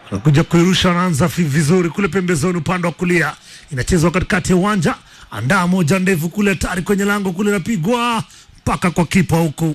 anakuja kuirusha, anaanza fi- vizuri kule pembezoni, upande wa kulia, inachezwa katikati ya uwanja, andaa moja ndefu kule, hatari kwenye lango kule, napigwa mpaka kwa kipa huku,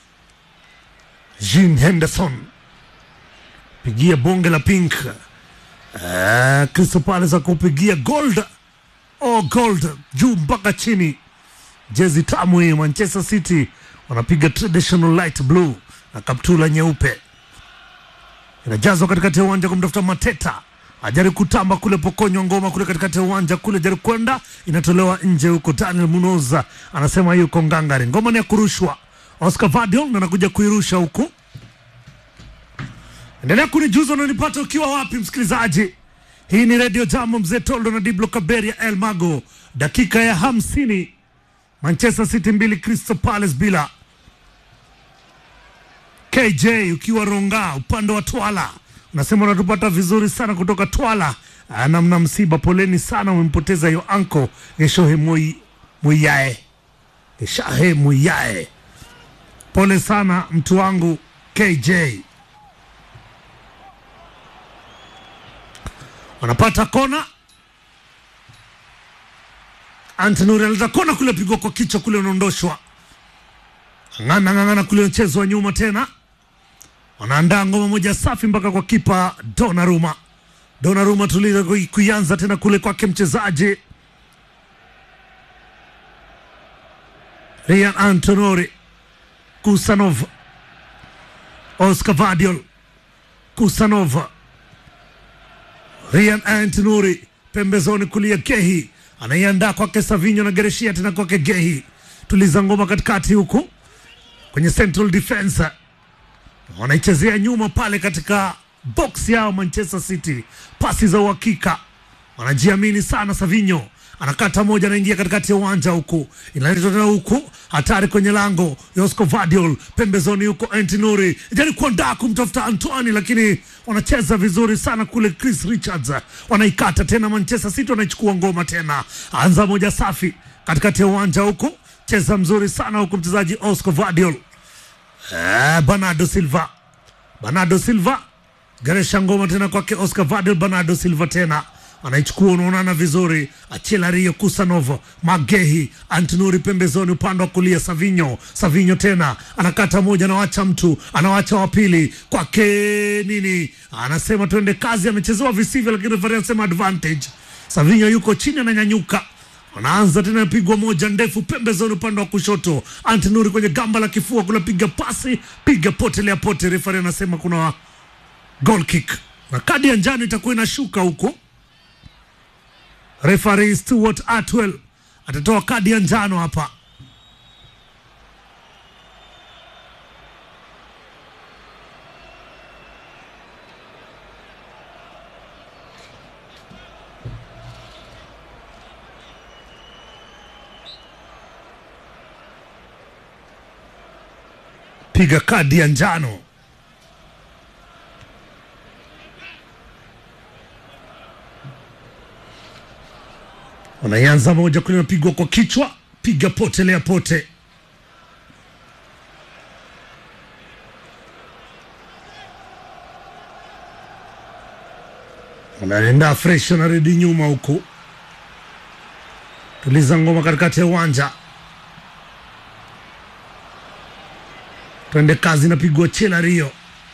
Jean Henderson pigia bonge la pink. Uh, Crystal Palace akupigia gold oh, gold juu mpaka chini. Jezi tamu hii. Manchester City wanapiga traditional light blue na kaptula nyeupe, inajazwa katikati ya uwanja kumtafuta Mateta, ajari kutamba kule, pokonywa ngoma kule katikati ya uwanja kule, jari kwenda inatolewa nje huko. Daniel Munoza anasema yuko ngangari, ngoma ni ya kurushwa. Oscar Vadiol anakuja kuirusha huku Endelea kunijuza unanipata ukiwa wapi, msikilizaji. Hii ni redio Jambo, mzee Toldo na Diblo Kaberia El Mago, dakika ya hamsini. Manchester City mbili, Crystal Palace bila. KJ ukiwa Ronga upande wa Twala unasema unatupata vizuri sana kutoka Twala. Ah, namna msiba, poleni sana, umempoteza hiyo anko Geshohe Mui- Muyae, Geshahe Muyae, pole sana mtu wangu KJ. wanapata kona. Antonuri analeta kona kule, pigwa kwa kichwa kule, unaondoshwa. Ng'ang'ana ng'ang'ana kule, mchezo wa nyuma tena, wanaandaa ngoma moja safi mpaka kwa kipa Donnarumma. Donnarumma tuliza kui- kuianza tena kule kwake mchezaji Ryan Antonori, Kusanov, Oscar Vadiol, Kusanov Ryan Antinuri pembezoni kulia, Gehi anaiandaa kwake Savinho na Gereshia tena kwake Gehi, tuliza ngoma katikati huku kwenye central defense, wanaichezea nyuma pale katika box yao Manchester City, pasi za uhakika, wanajiamini sana. Savinho anakata moja, anaingia katikati ya uwanja huku, inaletwa tena huku, hatari kwenye lango, Josko Vadiol pembezoni huko, Antinuri jari kuandaa kumtafuta Antoine, lakini wanacheza vizuri sana kule. Chris Richards wanaikata tena, Manchester City wanaichukua ngoma tena, anza moja safi katikati ya uwanja huku, cheza mzuri sana huku mchezaji Oscar Vadiol Eh, Bernardo Silva, Bernardo Silva garesha ngoma tena kwake Oscar Vadel. Bernardo Silva tena anaichukua, unaonana vizuri. Achela Rio Kusanov, Magehi, Antinuri pembezoni, upande wa kulia Savinho. Savinho tena anakata moja, anawacha mtu, anawacha wa pili kwake nini, anasema tuende kazi. Amechezewa visivyo, lakini refa anasema advantage. Savinho yuko chini, ananyanyuka wanaanza tena, pigwa moja ndefu pembezoni, upande wa kushoto. Antinuri kwenye gamba la kifua, kuna piga pasi, piga potelea pote. Refari anasema kuna goal kick na kadi ya njano itakuwa inashuka huko. Refari Stuart Atwell atatoa kadi ya njano hapa. Piga kadi ya njano. Wanaianza moja kule, napigwa kwa kichwa, piga potelea pote. Wanaenda fresh, wanarudi nyuma huku, tuliza ngoma katikati ya uwanja, twende kazi, napigwa chela Rio.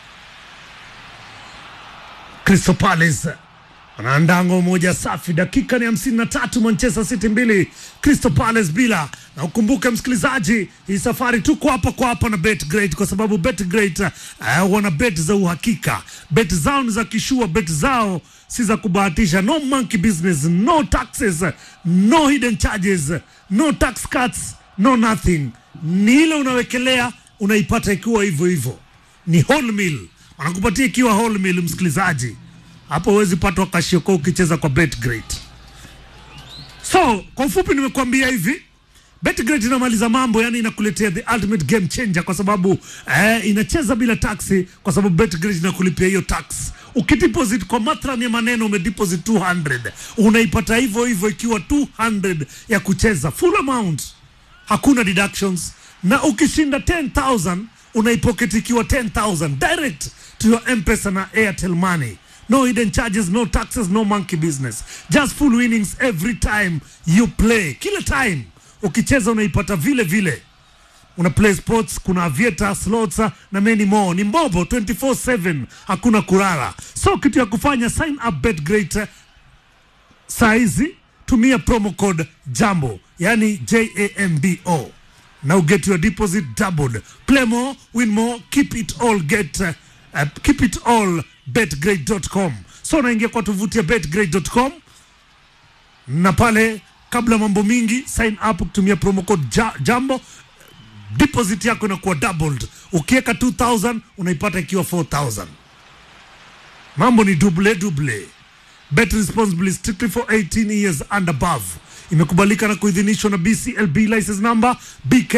Crystal Palace wanaandaa ngoma moja safi. Dakika ni hamsini na tatu, Manchester City mbili, Crystal Palace bila. Na ukumbuke msikilizaji, hii safari tuko hapa kwa hapa na BetGreat kwa sababu BetGreat uh, wana bet za uhakika. Bet zao ni za kishua, bet zao si za kubahatisha. No monkey business, no taxes, no hidden charges, no tax cuts, no nothing. Ni ile unawekelea unaipata ikiwa hivyo hivyo, ni whole meal wanakupatia ikiwa whole meal, msikilizaji hapo huwezi patwa kashioko ukicheza kwa BetGreat. So kwa ufupi nimekuambia hivi BetGreat inamaliza mambo, yani inakuletea the ultimate game changer, kwa sababu eh, inacheza bila taxi, kwa sababu BetGreat inakulipia hiyo tax. Ukideposit kwa mathrani ya maneno, umedeposit 200 unaipata hivyo hivyo ikiwa 200 ya kucheza full amount, hakuna deductions, na ukishinda 10000 unaipocket ikiwa 10000 direct to your M-Pesa na Airtel Money no hidden charges no taxes no monkey business just full winnings every time you play kila time ukicheza unaipata vile vile una play sports kuna avieta slots na many more ni mbobo 24/7 hakuna kulala so kitu ya kufanya sign up bet great saa hizi tumia promo code jambo yani jambo na uget your deposit doubled play more win more keep it all get uh, uh, keep it all betgrade.com so unaingia kwa tovuti ya betgrade.com na pale kabla mambo mingi sign up kutumia promo code ja, jambo deposit yako inakuwa doubled ukiweka 2000 unaipata ikiwa 4000 mambo ni double double bet responsibly strictly for 18 years and above imekubalika na kuidhinishwa na bclb license number bk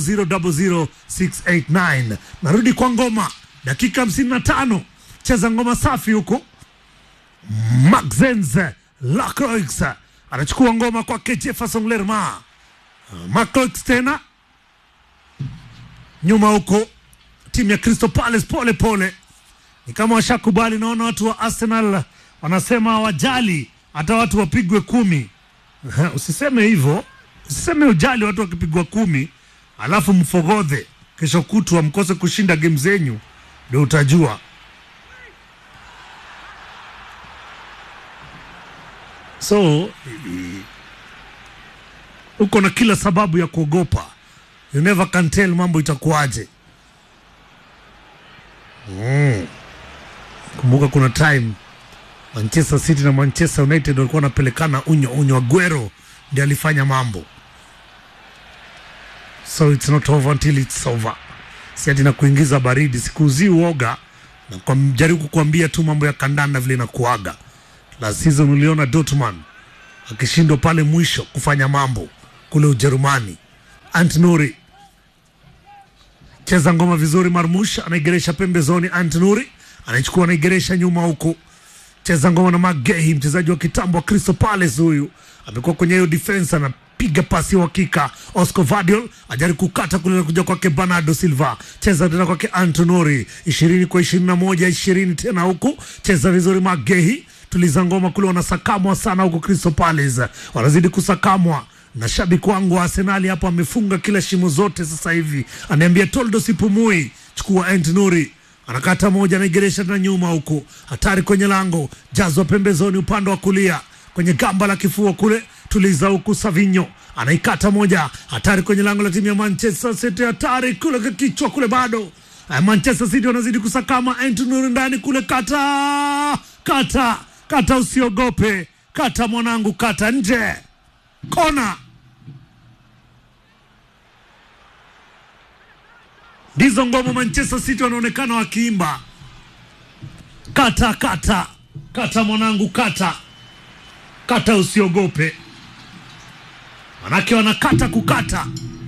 0000689 narudi kwa ngoma dakika 55 cheza ngoma safi huko maxens lacroix anachukua ngoma kwake jefferson lerma macroix tena nyuma huko timu ya crystal palace pole pole ni kama washakubali naona watu wa arsenal wanasema hawajali hata watu wapigwe kumi usiseme hivyo usiseme ujali watu wakipigwa kumi alafu mfogodhe kesho kutwa mkose kushinda game zenyu ndio utajua so i- uko na kila sababu ya kuogopa you never can tell mambo itakuwaje mm. kumbuka kuna time manchester city na manchester united walikuwa wanapelekana unyo unyo aguero ndi alifanya mambo so it's not over until it's over si ati na kuingiza baridi sikuuzii uoga na kwa jaribu kukuambia tu mambo ya kandanda vile inakuaga la season uliona Dortmund akishindwa pale mwisho kufanya mambo kule Ujerumani. Antnuri cheza ngoma vizuri, Marmush anaigeresha pembezoni, Antnuri anaichukua anaigeresha nyuma huku, cheza ngoma na Magehi, mchezaji wa kitambo wa Crystal Palace. Huyu amekuwa kwenye hiyo defense, anapiga pasi ya uhakika. Oscar Vadiol ajaribu kukata kule na kuja kwake Bernardo Silva, cheza tena kwake Antonori, ishirini kwa ishirini na moja ishirini tena huku, cheza vizuri Magehi tuliza ngoma kule, wanasakamwa sana huko Crystal Palace, wanazidi kusakamwa na shabiki wangu wa Arsenali hapo amefunga kila shimo zote sasa hivi, anaambia Toldo sipumui, chukua Antonori anakata moja, anaigeresha tena nyuma huku, hatari kwenye lango, jazwa pembezoni upande wa kulia kwenye gamba la kifua kule, tuliza huku Savinho anaikata moja, hatari kwenye lango la timu ya Manchester City, hatari kule kwa kichwa kule, bado Eh, Manchester City wanazidi kusakama, Antonori ndani kule, kata kata kata, usiogope, kata mwanangu, kata nje, kona ndizo ngoma Manchester City wanaonekana wakiimba kata kata kata mwanangu kata kata usiogope manake wanakata kukata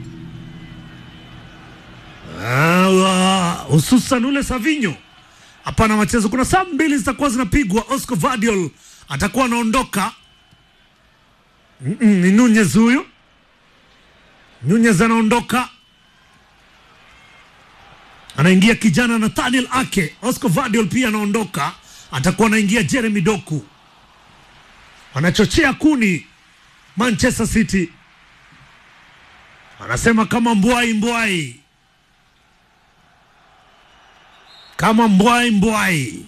Ah, wa- hususan ule Savinho hapana machezo kuna saa mbili zitakuwa zinapigwa Oscar Vadiol atakuwa anaondoka Mm, mm, ni Nunez huyu Nunez anaondoka anaingia kijana Nathaniel Ake. Oscar Vadiol pia anaondoka, atakuwa anaingia Jeremy Doku. Wanachochea kuni Manchester City, anasema kama mbwai mbwai, kama mbwai mbwai.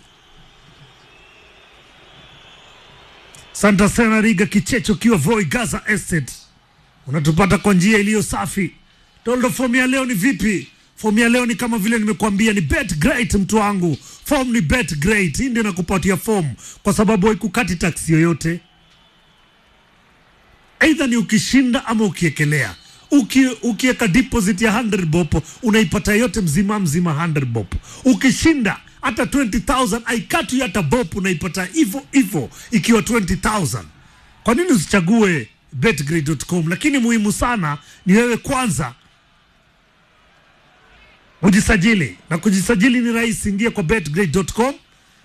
Santa Sena Riga Kichecho kiwa Voi Gaza Estate, unatupata kwa njia iliyo safi. Toldo, fomu ya leo ni vipi? Fomu ya leo ni kama vile nimekuambia, ni bet great mtu wangu. Fomu ni bet great, hii ndio nakupatia fomu kwa sababu haikukati taksi yoyote, aidha ni ukishinda ama ukiekelea. Uki, ukiweka deposit ya 100 bob unaipata yote mzima mzima 100 bob. Ukishinda hata 20000 aikatu hata bob unaipata hivyo hivyo ikiwa 20000. Kwa nini usichague betgrid.com? Lakini muhimu sana ni wewe kwanza ujisajili, na kujisajili ni rahisi. Ingia kwa betgrade.com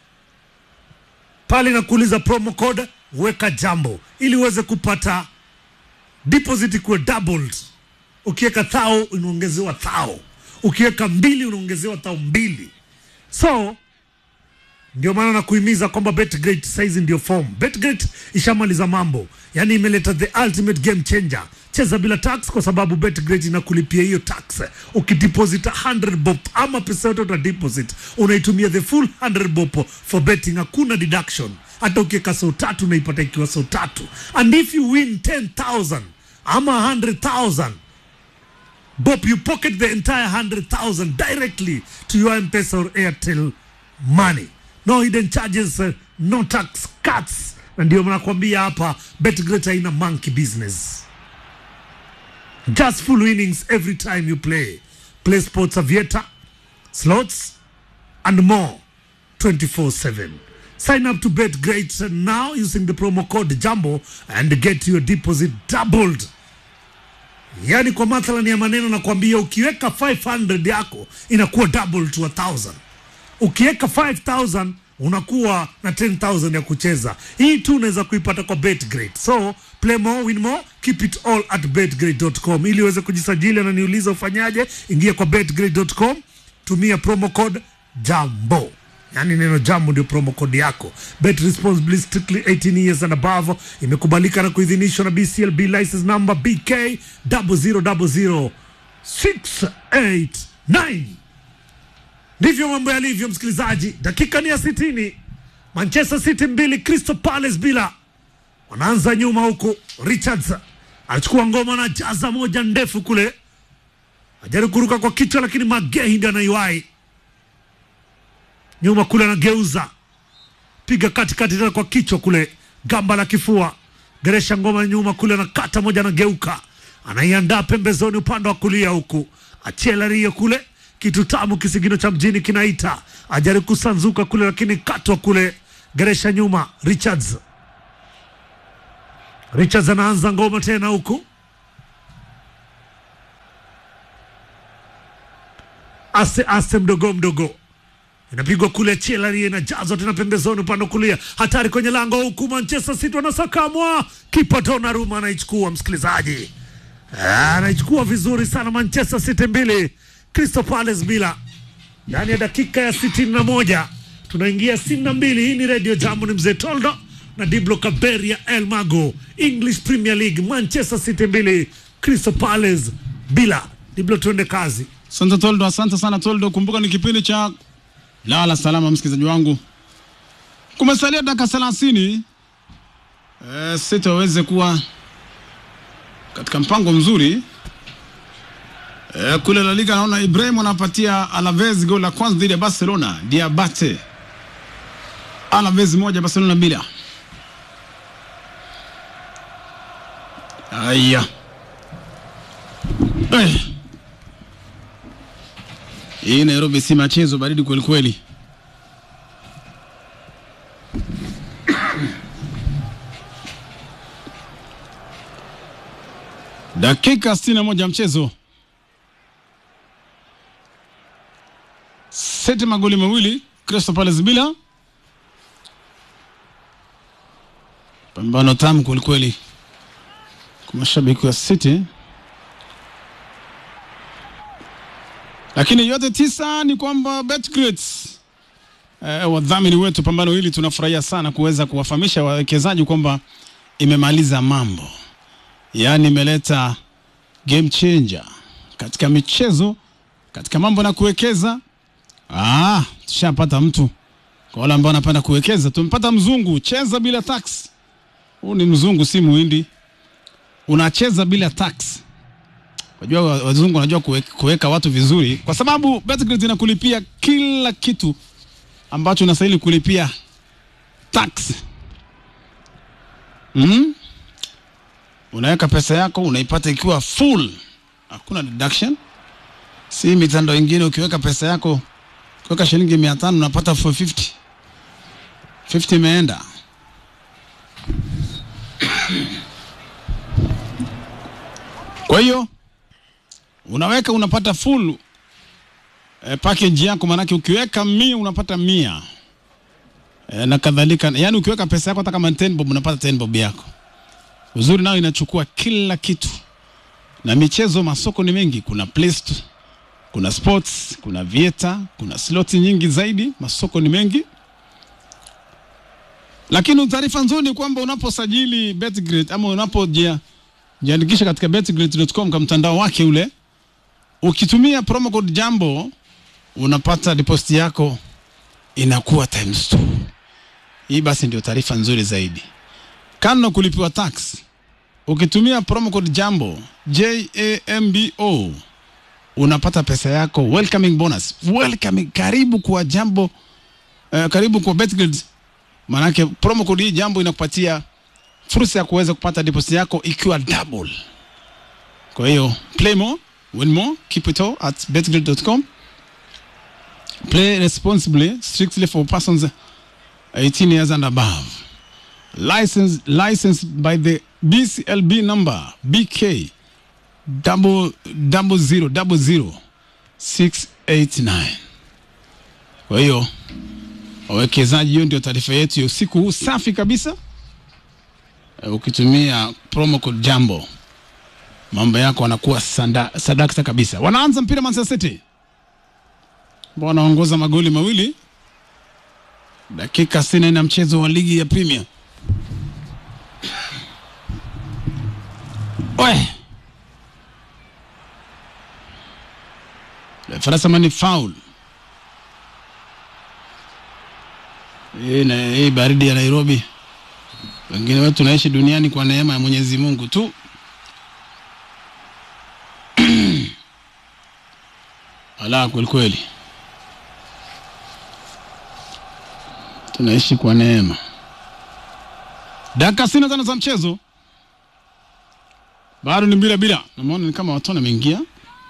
pale na kuuliza promo code, weka jambo ili uweze kupata deposit kuwe doubled. Ukiweka thao unaongezewa thao, ukiweka mbili unaongezewa thao mbili. So ndio maana nakuhimiza kwamba betgret saizi ndio form betgret ishamaliza mambo yaani imeleta the ultimate game changer cheza bila tax kwa sababu betgret inakulipia hiyo tax ukideposit 100 bob ama pesa yote uta deposit unaitumia the full 100 bob for betting hakuna deduction hata ukiweka sau tatu unaipata ikiwa sau tatu and if you win 10000 ama 100000 Bob, you pocket the entire 100,000 directly to your M-Pesa or Airtel money. No hidden charges, uh, no tax cuts. Na ndio nakwambia hapa BetGret haina monkey business. Just full winnings every time you play. Play sports aviator, slots and more 24/7. Sign up to BetGret now using the promo code JUMBO and get your deposit doubled. Yaani kwa mathalan ya maneno nakwambia, ukiweka 500 yako inakuwa double to a thousand. Ukiweka 5000 unakuwa na 10000 ya kucheza. Hii tu unaweza kuipata kwa BetGreat. So play more, win more, keep it all at betgreat.com. Ili uweze kujisajili na niuliza ufanyaje, ingia kwa betgreat.com, tumia promo code JAMBO yaani neno jambo ndio promo code yako. Bet responsibly strictly 18 years and above, imekubalika na kuidhinishwa na BCLB license number BK 0000689. Ndivyo mambo yalivyo, msikilizaji. Dakika ni ya sitini. Manchester City mbili, Crystal Palace bila. Wanaanza nyuma huku, Richards anachukua ngoma na jaza moja ndefu kule, ajaribu kuruka kwa kichwa, lakini Magehi ndiye anaiwahi nyuma kule, anageuza piga katikati tena kwa kichwa kule, gamba la kifua, geresha ngoma nyuma kule, anakata moja, anageuka, anaiandaa pembezoni upande wa kulia huku, achela rio kule, kitu tamu kisigino cha mjini kinaita, ajaribu kusanzuka kule, lakini katwa kule, geresha nyuma, Richards Richards anaanza ngoma tena huku, ase ase mdogo mdogo inapigwa kule Chelari inajazwa tena pembezoni upande wa kulia, hatari kwenye lango huku, Manchester City wanasakamwa, kipa Donnarumma anaichukua msikilizaji, Ah, anaichukua vizuri sana. Manchester City mbili Crystal Palace bila, ndani ya dakika ya sitini na moja tunaingia sitini na mbili. Hii ni Radio Jambo, ni mzee Toldo na Diblo Kaberia El Mago, English Premier League, Manchester City mbili Crystal Palace bila. Diblo, tuende kazi. Asante Toldo, asante sana Toldo. Kumbuka ni kipindi cha lala salama, msikilizaji wangu. Kumesalia dakika thelathini eh, City waweze kuwa katika mpango mzuri eh, kule La Liga. Naona Ibrahim anapatia Alaves goli la kwanza dhidi ya Barcelona. Diabate Alaves moja Barcelona bila. Aya eh. Hii Nairobi si machezo, baridi kweli kweli. Dakika 61 ya mchezo, seti magoli mawili, Crystal Palace bila. Pambano tamu kweli kweli kwa mashabiki wa City. lakini yote tisa ni kwamba BetGrit eh, wadhamini wetu pambano hili, tunafurahia sana kuweza kuwafahamisha wawekezaji kwamba imemaliza mambo, yaani imeleta game changer katika michezo, katika mambo na kuwekeza. Ah, tushapata mtu kwa wale ambao wanapenda kuwekeza, tumepata mzungu. Cheza bila tax. Huu ni mzungu, si muhindi. Unacheza bila tax. Wajua wazungu wanajua kuweka, kuweka watu vizuri, kwa sababu BetGrit inakulipia kila kitu ambacho unastahili kulipia tax. Mm? Unaweka pesa yako unaipata ikiwa full, hakuna deduction. Si mitandao ingine, ukiweka pesa yako ukiweka shilingi mia tano unapata 450 50 imeenda. Kwa hiyo unaweka unapata full eh, package yako, maanake ukiweka mia unapata mia eh, na kadhalika. Yani ukiweka pesa yako hata kama 10 bob unapata 10 bob yako. Uzuri nao inachukua kila kitu, na michezo, masoko ni mengi. Kuna Playstore, kuna sports, kuna vieta, kuna slot nyingi zaidi, masoko ni mengi. Lakini taarifa nzuri ni kwamba unaposajili Betgrid ama unapojiandikisha katika betgrid.com kwa mtandao wake ule, ukitumia promo code Jambo unapata deposit yako inakuwa times 2. Hii basi ndio taarifa nzuri zaidi. Kando kulipiwa tax, ukitumia promo code Jambo J A M B O unapata pesa yako welcoming bonus. Welcoming, karibu kwa Jambo uh, karibu kwa Betgrid Maanake promo code hii jambo inakupatia fursa ya kuweza kupata deposit yako ikiwa double. Kwa hiyo play more, win more, keep it all at betgrid.com. Play responsibly, strictly for persons 18 years and above. License licensed by the BCLB number BK double double zero double zero six eight nine. Kwa hiyo wawekezaji, hiyo ndio taarifa yetu ya usiku huu safi kabisa. Uh, ukitumia promo code Jambo mambo yako wanakuwa sanda, sadakta kabisa. Wanaanza mpira Manchester City ambao wanaongoza magoli mawili dakika sitini na mchezo wa ligi ya Premier. Oe. Farasama ni foul. Hii na hii baridi ya Nairobi, wengine wetu tunaishi duniani kwa neema ya Mwenyezi Mungu tu. Ala, kweli kweli, tunaishi kwa neema. Dakika sitini na tano za mchezo bado ni bila bila. Namuona ni kama Watton ameingia.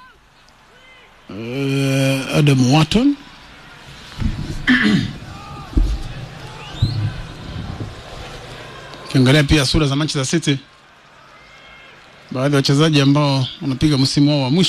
Uh, Adam Watton Ukiangalia pia sura za Manchester City, baadhi ya wachezaji ambao wanapiga msimu wao wa mwisho